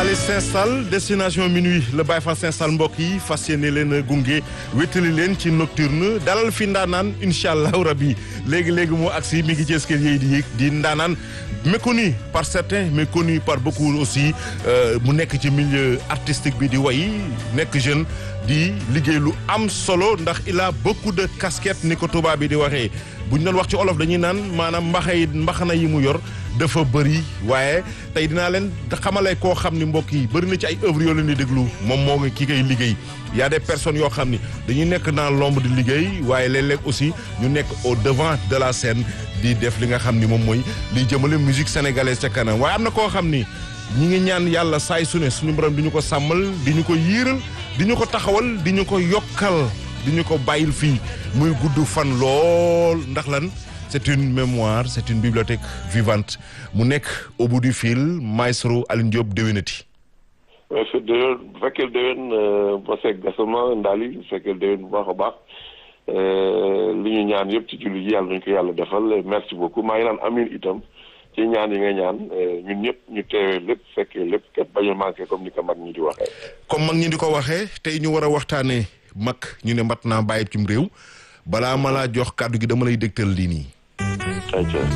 Allez s'installe destination minuit le Baye Fall s'installe mbokk yi fas yéene leen a gunge wétali leen ci nocturne dalal fi ndaanaan incha allahu rabi léegi léegi moo agsi mi ngi ci escalier yi di yéeg di ndaanaan méconnu par certains mais connu par beaucoup aussi mu nekk ci milieu artistique bi di way nekk jeune di liggéey lu am solo ndax il a beaucoup de casquettes ni ko tubaab bi di waxee bu ñu doon wax ci olof dañuy naan maanaam mbaxay mbaxana yi mu yor dafa bëri waaye tey dinaa leen xamale koo xam ni mbokk yi bëri na ci ay œuvres yoo leen di déglu moom moo ngi kii koy liggéey y a des personnes yoo xam ni dañuy nekk dans l'ombre di liggéey waaye léeg-léeg aussi ñu nekk au devant de la scène di def li nga xam ni moom mooy liy jëmale musique sénégalaise ca kanam waaye am na koo xam ni ñi ngi ñaan yàlla saay su ne suñu borom di ñu ko sàmmal di ñu ko yiiral di ñu ko taxawal di ñu ko yokkal di ñu ko bàyyil fii muy gudd fan lool ndax lan c'est une mémoire c'est une bibliothèque vivante mu nekk au bout du fil maestro Alioune Diop déwénati waaw su déwén bu fekkee déwén ba seeg gasama ndaali bu fekkee déwén bu baax a baax li ñu ñaan yëpp ci julli ji yàlla nañu ko yàlla defal merci beaucoup maa ngi naan amin itam ci ñaan yi nga ñaan ñun ñëpp ñu teewee lépp fekkee lépp ket bañ a manqué comme ni ko mag ñi di waxee. comme mag ñi di ko waxee tey ñu war a waxtaanee mag ñu ne mat naa bàyyi cim réew balaa ma laa jox kàddu gi dama lay dégtal lii nii.